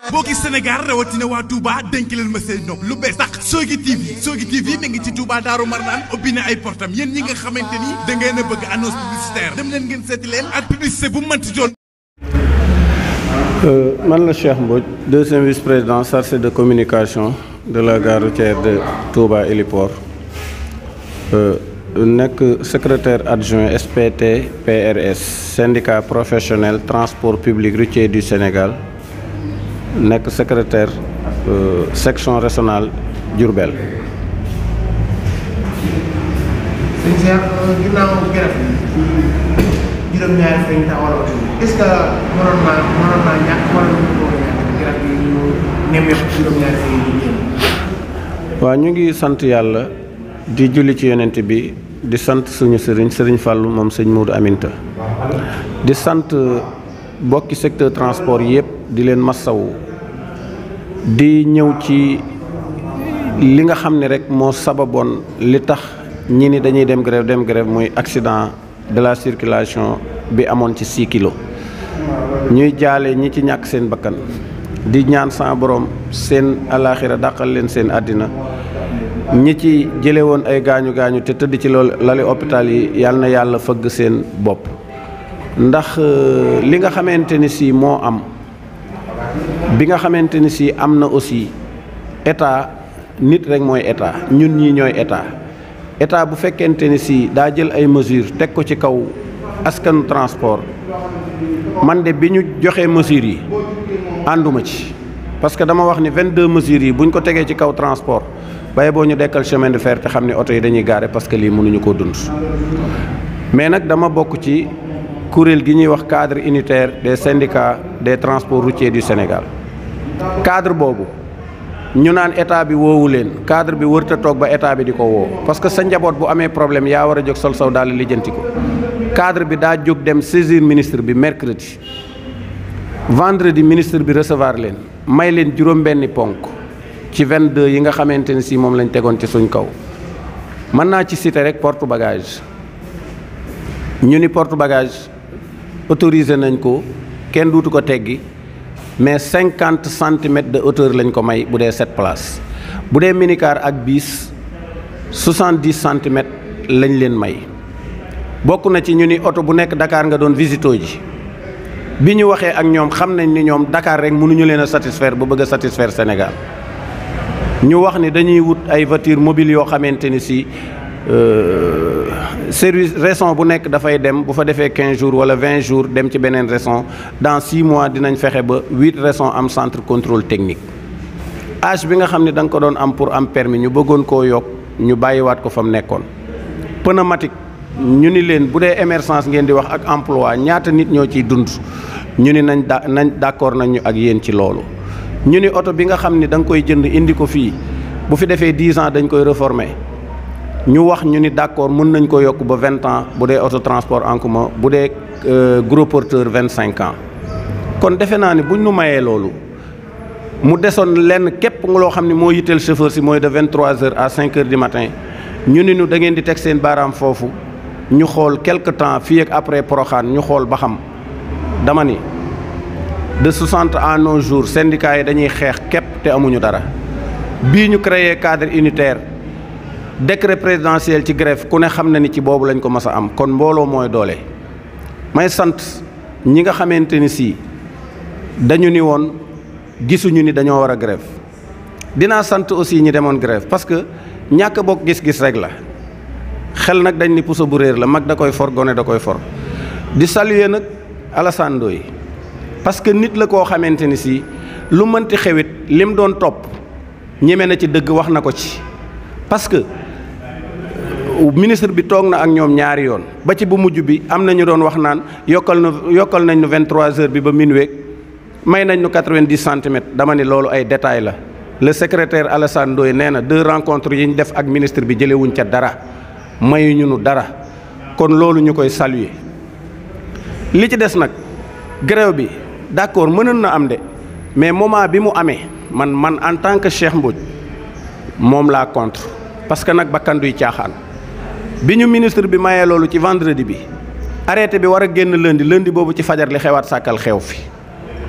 boo gis Sénégal rawatina waa Touba dénk leen ma seen nopp lu bees sax Sogui TV Sogui TV mi ngi ci Touba Daaru Marnaan ubbi na ay portam yéen ñi nga xamante ni da ngeen a bëgg annonce publicitaire dem leen ngeen seeti leen ak publicité bu mu mënti doon. man la Cheikh Mbodj deuxième vice-président chargé de communication de la gare routière de Touba Héliport nekk secrétaire adjoint SPT PRS syndicat professionnel transport public routier du Sénégal nekk secrétaire section régionale Diourbel. sëñ Cheikh ginnaaw garab yi juróom-ñaari fan yi taxawal est-ce que mënoon naa mënoon naa ñàkk wala mënoon ko ñàkk garab yi ñu nemmeeku juróom-ñaari fan yi ñu waaw ñu ngi sant yàlla di julli ci yonent bi di sant suñu sëriñ sëriñ Fallou moom sëñ Moudou Aminta di sant bokki secteur transport yëpp di leen massawu di ñëw ci li nga xam ne rek moo sababoon li tax ñi ni dañuy dem grève dem grève muy accident de la circulation bi amoon ci 6 kilos ñuy jaale ñi ci ñàkk seen bakkan di ñaan sa borom seen alaaxira dàqal leen seen àddina ñi ci jële woon ay gaañu gaañu te tëdd ci loolu lali hôpital yi yàlla na yàlla fëgg seen bopp ndax li nga xamante ni si moo am bi nga xamante ni si am na aussi état nit rek mooy état ñun ñii ñooy état état bu fekkente ni si daa jël ay mesures teg ko ci kaw askanu transport man de bi ñu joxee mesures yi ànduma ci parce que dama wax ni 22 mesures yi bu ñu ko tegee ci kaw transport baye boo ñu dekkal chemin de fer te xam ne oto yi dañuy gaare parce que lii mënuñu koo dund mais nag dama bokk ci kuréel gi ñuy wax cadre unitaire des syndicats des transports routiers du Sénégal cadre boobu ñu naan état bi woowu leen cadre bi wërta toog ba état bi di ko woo parce que sa njaboot bu amee problème yaa war a jóg sol saw daal lijjanti ko cadre bi daa jóg dem saisir ministre bi mercredi vendredi ministre bi recevoir leen may leen juróom-benni ponk ci 22 yi nga xamante ne si moom lañ tegoon ci suñ kaw mën naa ci citer rek porte bagage ñu ni porte bagage autorisé nañ ko kenn duutu ko teggi mais cinquante centimètres de hauteur lañ ko may bu dee sept places bu dee minicar ak bis soixante-dix centimètres lañ leen may bokk na ci ñu ni oto bu nekk Dakar nga doon visito ji bi ñu waxee ak ñoom xam nañ ni ñoom Dakar rek mënuñu leen a satisfaire ba bëgg a satisfaire Sénégal ñu wax ni dañuy wut ay voitures mobiles yoo xamante ni si service région bu nekk dafay dem bu fa defee 15 jours wala 20 jours dem ci beneen région dans 6 mois dinañ fexe ba 8 régions am centre contrôle technique âge bi nga xam ne da nga ko doon am pour am permis ñu bëggoon koo yokk ñu bàyyiwaat ko fa mu nekkoon pneumatique ñu ni leen bu dee émergence ngeen di wax ak emploi ñaata nit ñoo ciy dund ñu ni nañ da nañ d'accord nañ ñu ak yéen ci loolu ñu ni oto bi nga xam ni da nga koy jënd indi ko fii bu fi defee 10 ans dañ koy réformer ñu wax ñu ni d'accord mën nañ ko yokk ba 20 ans bu dee auto transport en commun bu dee gros porteur 25 ans kon defe naa ni buñ nu mayee loolu mu desoon lenn képp nga loo xam ne moo yitteel chauffeur si mooy de 23 heures à 5 heures du matin ñu ni ñu da ngeen di teg seen baaraam foofu ñu xool quelque temps fii ak après Porokhane ñu xool ba xam dama ni de 60 à nos jours syndicats yi dañuy xeex képp te amuñu dara bii ñu créé cadre unitaire décret présidentiel ci grève ku ne xam na ni ci boobu lañ ko mas a am kon mbooloo mooy doole may sant ñi nga xamante ni si dañu ni woon gisuñu ni dañoo war a grève dinaa sant aussi ñi demoon grève parce que ñàkk bokk gis-gis rek la xel nag dañ ni puso bu réer la mag da koy for gone da koy for di saluer nag Alassane Ndoye parce que nit la koo xamante ni si lu mënti xewit lim doon topp ñeme na ci dëgg wax na ko ci parce que ministre bi toog na ak ñoom ñaari yoon ba ci bu mujj bi am na ñu doon wax naan yokkal na yokkal nañ nu 23 heures bi ba minuit may nañ nu 90 centimètres dama ni loolu ay détails la le secrétaire Alassane Ndoye nee na deux rencontres yi ñu def ak ministre bi jëlewuñ ca dara mayuñu nu dara kon loolu ñu koy saluer li ci des nag grève bi d'accord mënoon na am de mais moment bi mu amee man man en tant que Cheikh Mbodj moom laa contre parce que nag bakkan duy caaxaan bi ñu ministre bi mayee loolu ci vendredi bi arrêté bi war a génn lundi lundi boobu ci fajar li xewaat sàkkal xew fi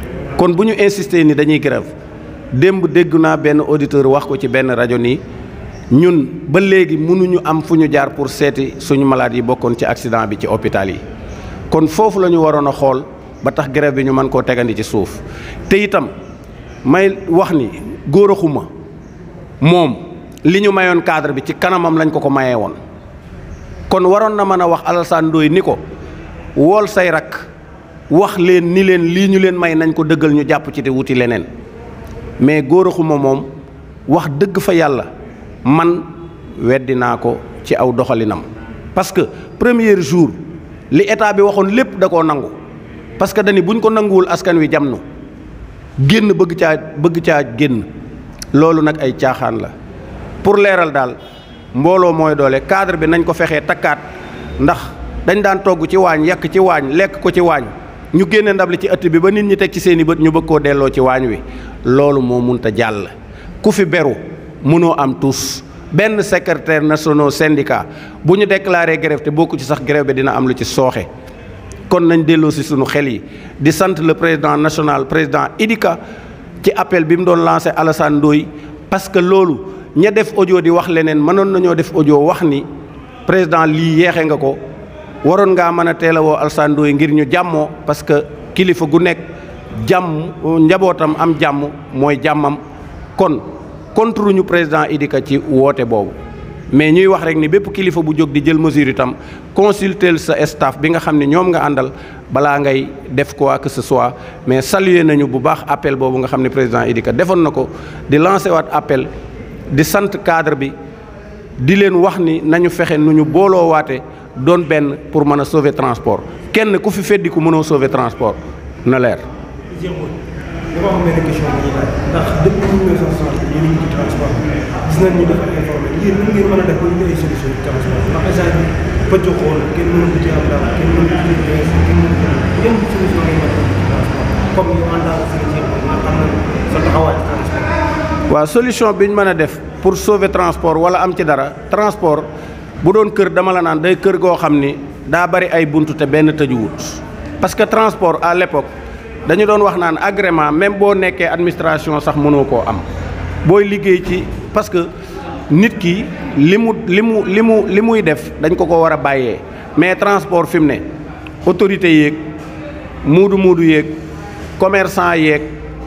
kon bu ñu insister ni dañuy grève démb dégg naa benn auditeur wax ko ci benn rajo nii ñun ba léegi mënuñu am fu ñu jaar pour seeti suñu malade yi bokkoon ci accident bi ci hôpital yi kon foofu la ñu waroon a xool ba tax grève bi ñu mën koo tegandi ci suuf te itam may wax ni góor a xuma moom li ñu mayoon cadre bi ci kanamam lañ ko ko mayee woon kon waroon na mën a wax Alassane Ndoye ni ko wool say rak wax leen ni leen lii ñu leen may nañ ko dëggal ñu jàpp ci te wuti leneen mais góor a xuma moom wax dëgg fa yàlla man weddi naa ko ci aw doxalinam parce que premier jour li état bi waxoon lépp da koo nangu parce que dañi buñ ko nanguwul askan wi jam nu génn bëgg caa bëgg caa génn loolu nag ay caaxaan la pour leeral daal mbooloo mooy doole cadre bi nañ ko fexee takkaat ndax dañ daan togg ci waañ yàq ci waañ lekk ko ci waañ ñu génne ndab li ci ëtt bi ba nit ñi teg ci seeni bët ñu bëgg koo delloo ci waañ wi loolu moo munta jàll ku fi beru mënoo am tous benn secrétaire national syndicat bu ñu déclaré grève te bokku ci sax grève bi dina am lu ci sooxe kon nañ delloo si sunu xel yi di sant le président national président Idika ci appel bi mu doon lancé Alassane Ndoye parce que loolu ña def audio di wax leneen mënoon nañoo def audio wax ni président lii yeexe nga ko waroon ngaa mën a teel a woo Alassane Ndoye ngir ñu jàmmoo parce que kilifa gu nekk jàmm njabootam am jàmm mooy jàmmam kon contre ñu président Idika ci woote boobu mais ñuy wax rek ni bépp kilifa bu jóg di jël mesure itam consulter sa staff bi nga xam ne ñoom nga àndal balaa ngay def quoi que ce soit mais saluer nañu bu baax appel boobu nga xam ne président Idika defoon na ko di lancer waat appel di sant cadre bi di leen wax ni nañu fexe nu ñu booloo waate doon benn pour mën a sauver transport kenn ku fi feddi ku mënoo sauver transport na leer. dama am benn question bu ñuy laaj ndax depuis 1960 ñu ngi ci transport gis nañ ñu dafa informé yéen nan ngeen mën a def ba ñu ay solution ci transport ndax instant bi pëcc xool kenn mënu ko ci am dara kenn mënu ko ci bees kenn mënu ko yan solution ngeen mën a def ci transport comme yow en tant que secrétaire nga xam na sa taxawaay ci transport waaw solution bi ñu mën a def pour sauver transport wala am ci dara transport bu doon kër dama la naan day kër goo xam ni daa bari ay buntu te benn tëjuwut parce que transport à l'époque dañu doon wax naan agrément même boo nekkee administration sax mënoo koo am booy liggéey ci parce que nit ki li mu li mu li mu li muy def dañ ko ko war a bàyyee mais transport fi mu ne autorité yeeg muudu muudu yeeg commerçant yeeg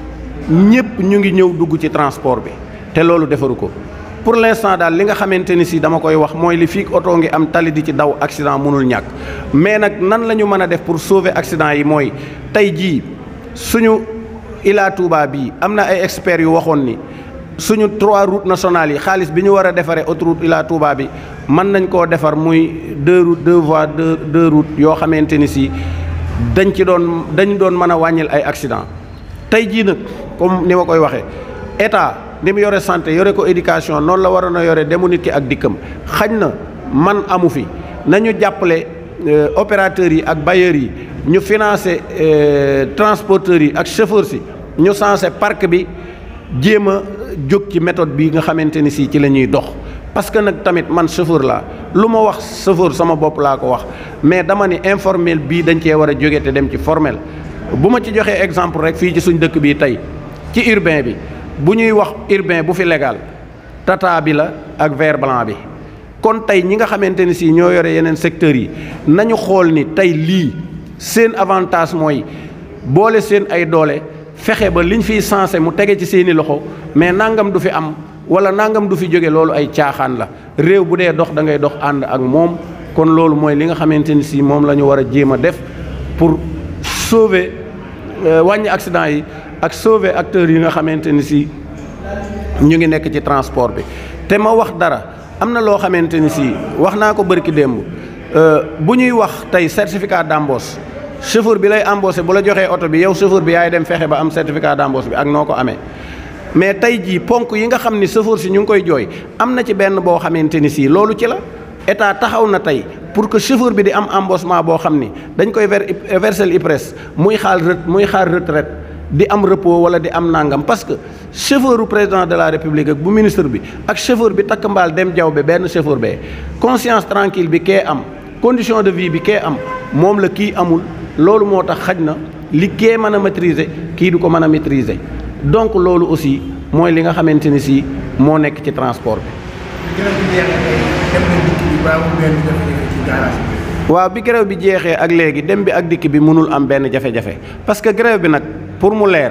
ñëpp ñu ngi ñëw dugg ci transport bi te loolu defaru ko pour l'instant daal li nga xamante ni si dama koy wax mooy li fii oto ngi am tali di ci daw accident mënul ñàkk mais nag nan la ñu mën a def pour sauver accident yi mooy tey jii suñu Ila Touba bii am na ay experts yu waxoon ni suñu trois routes nationales yi xaalis bi ñu war a defaree autoroute Ila Touba bi mën nañ koo defar muy deux routes deux voies deux deux routes yoo xamante ni si dañ ci doon dañ doon mën a wàññil ay accident tey jii nag comme ni ma koy waxee état ni mu yore santé yore ko éducation noonu la waroon a yore demu nit ki ak dikkam xañ na man amu fi nañu jàppale opérateurs yi ak bailleurs yi ñu financer transporteurs yi ak chauffeurs yi ñu sensé parc bi jéem a jóg ci méthode bi nga xamante ni si ci la ñuy dox parce que nag tamit man chauffeur laa lu ma wax chauffeur sama bopp laa ko wax mais dama ni informel bii dañ cee war a jóge te dem ci formel bu ma ci joxee exemple rek fii ci suñ dëkk bii tey ci urbain bi bu ñuy wax urbain bu fi légal tata bi la ak vert blanc bi kon tey ñi nga xamante ni si ñoo yore yeneen secteurs yi nañu xool ni tey lii seen avantage mooy boole seen ay doole fexe ba liñ fiy sensé mu tege ci seeni loxo mais nangam du fi am wala nangam du fi jóge loolu ay caaxaan la réew bu dee dox da ngay dox ànd ak moom kon loolu mooy li nga xamante ni si moom la ñu war a jéem a def pour sauver wàññi accident yi ak sauver acteurs yi nga xamante ni si ñu ngi nekk ci transport bi te ma wax dara am na loo xamante ni si wax naa ko bërki démb bu ñuy wax tey certificat d'embauche chauffeur bi lay embauché bu la joxee oto bi yow chauffeur bi yaay dem fexe ba am certificat d'embauche bi ak noo ko amee mais tey jii ponk yi nga xam ni chauffeur si ñu ngi koy jooy am na ci benn boo xamante ni si loolu ci la état taxaw na tey pour que chauffeur bi di am embauchement boo xam ni dañ koy ver versel IPRES muy xaal muy xaar retraite di am repos wala di am nangam parce que chauffeur u président de la république ak bu ministre bi ak chauffeur bi takk mbaal dem jaw be benn chauffeur bee conscience tranquille bi kee am condition de vie bi kee am moom la kii amul loolu moo tax xaj na li kee mën a maîtriser kii du ko mën a maîtriser donc loolu aussi mooy li nga xamante ni si moo nekk ci transport bi. grève bi jeexee tey dem na dikk bi ba amul benn jafe-jafe ci garage bi. waaw bi grève bi jeexee ak léegi dem bi ak dikk bi mënul am benn jafe-jafe parce que grève bi nag pour mu leer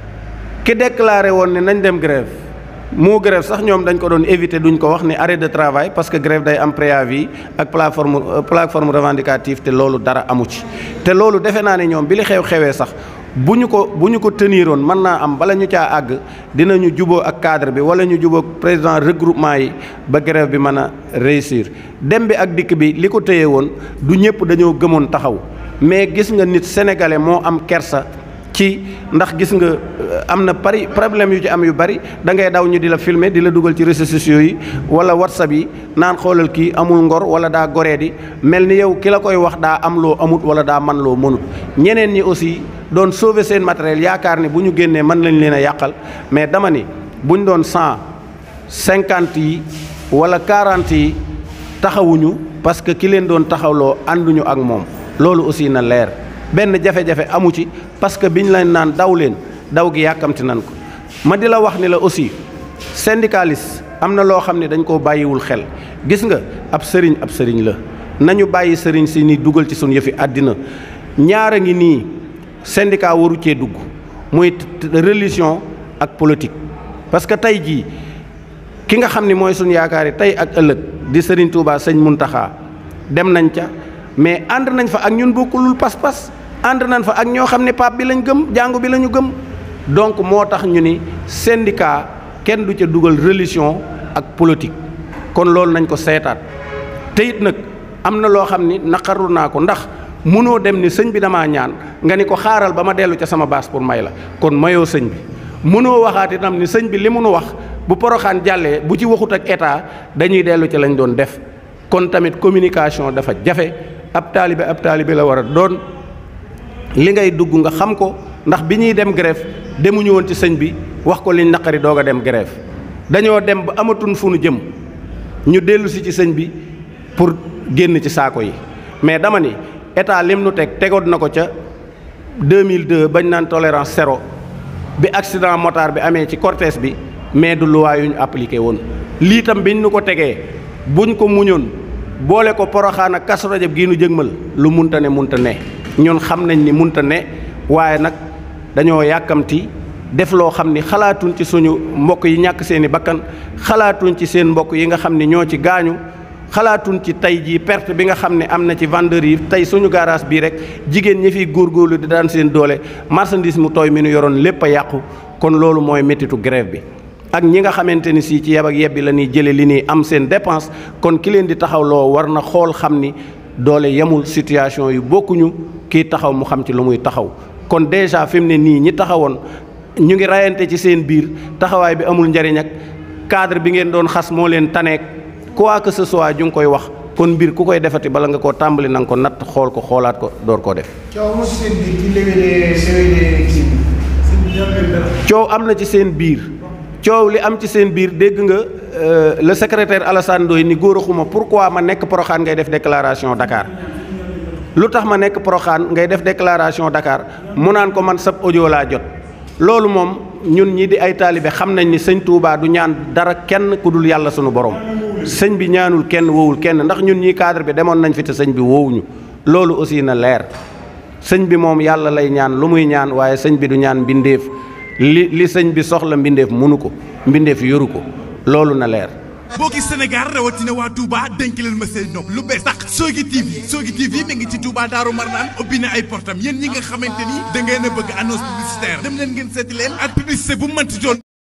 ki déclaré woon ne nañ dem grève moo grève sax ñoom dañ ko doon éviter duñ ko wax ni arrêt de travail parce que grève day am préavis ak plateforme plateforme revendicative te loolu dara amu ci te loolu defe naa ne ñoom bi li xew xewee sax bu ñu ko bu ñu ko teniroon mën naa am bala ñu caa àgg dinañu juboo ak cadre bi wala ñu juboo président regroupement yi ba grève bi mën a réussir dem bi ak dikk bi li ko téye woon du ñëpp dañoo gëmoon taxaw mais gis nga nit sénégalais moo am kersa ci ndax gis nga am na pari problème yu ci am yu bari da ngay daw ñu di la filmer di la dugal ci réseaux sociaux yi wala whatsapp yi naan xoolal kii amul ngor wala daa goree di mel ni yow ki la koy wax daa am loo amut wala daa man loo mënut ñeneen ñi aussi doon sauver seen matériel yaakaar ni bu ñu génnee mën lañ leen a yàqal mais dama ni buñ doon cent cinquante yi wala quarante yi taxawuñu parce que ki leen doon taxawloo ànduñu ak moom loolu aussi na leer benn jafe-jafe amu ci parce que biñ leen naan daw leen daw gi yàkkamti nan ko ma di la wax ni la aussi syndicaliste am na loo xam ne dañ koo bàyyiwul xel gis nga ab sëriñ ab sëriñ la nañu bàyyi sëriñ si ni dugal ci suñu yëfi àddina ñaara ngi nii syndicat waru cee dugg muy religion ak politique parce que tey jii ki nga xam ni mooy suñu yaakaar yi tey ak ëllëg di sëriñ Touba sëñ Muntaxa dem nañ ca mais ànd nañ fa ak ñun bokkulul pas-pas ànd nañ fa ak ñoo xam ne pape bi lañ gëm jàngu bi la ñu gëm donc moo tax ñu ni syndicat kenn du ca dugal religion ak politique kon loolu nañ ko seetaat te it nag am na loo xam ni naqaru naa ko ndax mënoo dem ni sëñ bi damaa ñaan nga ni ko xaaral ba ma dellu ca sama baas pour may la kon mayoo sëñ bi mënoo waxaat itam ni sëñ bi li mu nu wax bu poroxaan jàllee bu ci waxut ak état dañuy dellu ci lañ doon def kon tamit communication dafa jafe ab taalibe ab taalibe la war a doon li ngay dugg nga xam ko ndax bi ñuy dem grève demuñu woon ci sëñ bi wax ko liñ naqari doog a dem grève dañoo dem ba amatuñ fu nu jëm ñu dellu si ci sëñ bi pour génn ci saako yi mais dama ni état lim nu teg tegoon na ko ca 2002 bañ naan tolérance zéro bi accident motard bi amee ci cortège bi mais du loi yu ñu appliqué woon lii tam biñ nu ko tegee buñ ko muñoon boole ko poroxaan ak Kazu Rajab gii nu jëgmal lu munta ne munta ne ñun xam nañ ni munta ne waaye nag dañoo yàkkamti def loo xam ni xalaatuñ ci suñu mbokk yi ñàkk seeni bakkan xalaatuñ ci seen mbokk yi nga xam ni ñoo ci gaañu xalaatuñ ci tey jii perte bi nga xam ne am na ci vendeur yi tey suñu garage bii rek jigéen ñi fiy góorgóorlu di daan seen doole marchandise mu tooy mi nu yoroon lépp a yàqu kon loolu mooy méttitu grève bi ak ñi nga xamante ni si ci yeb ak yebbi la ñuy jëlee li ñuy am seen dépense kon ki leen di taxawloo war na xool xam ni doole yemul situation yu bokkuñu kii taxaw mu xam ci lu muy taxaw kon déjà fi mu ne nii ñi taxawoon ñu ngi rayante ci seen biir taxawaay bi amul njariñ ak cadre bi ngeen doon xas moo leen taneek quoi que ce soit ju ngi koy wax kon mbir ku koy defati bala nga koo tàmbali na nga ko natt xool ko xoolaat ko door koo def. coow mu seen biir ci léeg-léeg léeg-léeg kii bi. coow am na ci seen biir coow li am ci seen biir dégg nga le secrétaire Alassane Ndoye ni góor a xuma pourquoi ma nekk Porokhane ngay def déclaration Dakar lu tax ma nekk Porokhane ngay def déclaration Dakar mu naan ko man sab audio laa jot loolu moom ñun ñi di ay taalibe xam nañ ni sëñ Touba du ñaan dara kenn ku dul yàlla sunu borom sëñ bi ñaanul kenn woowul kenn ndax ñun ñii cadre bi demoon nañ fi te sëñ bi woowuñu loolu aussi na leer sëñ bi moom yàlla lay ñaan lu muy ñaan waaye sëñ bi du ñaan mbindeef li li sëñ bi soxla mbindeef mënu ko mbindeef yoru ko loolu na leer mbokki Sénégal rawatina waa Touba dénk leen ma seen nopp lu bees sax Sogui TV Sogui TV mi ngi ci Touba Daaru Marnaan ubbi na ay portam yéen ñi nga xamante ni da ngeen a bëgg annonce publicitaire dem leen ngeen seeti leen ak publicité bu mënti doon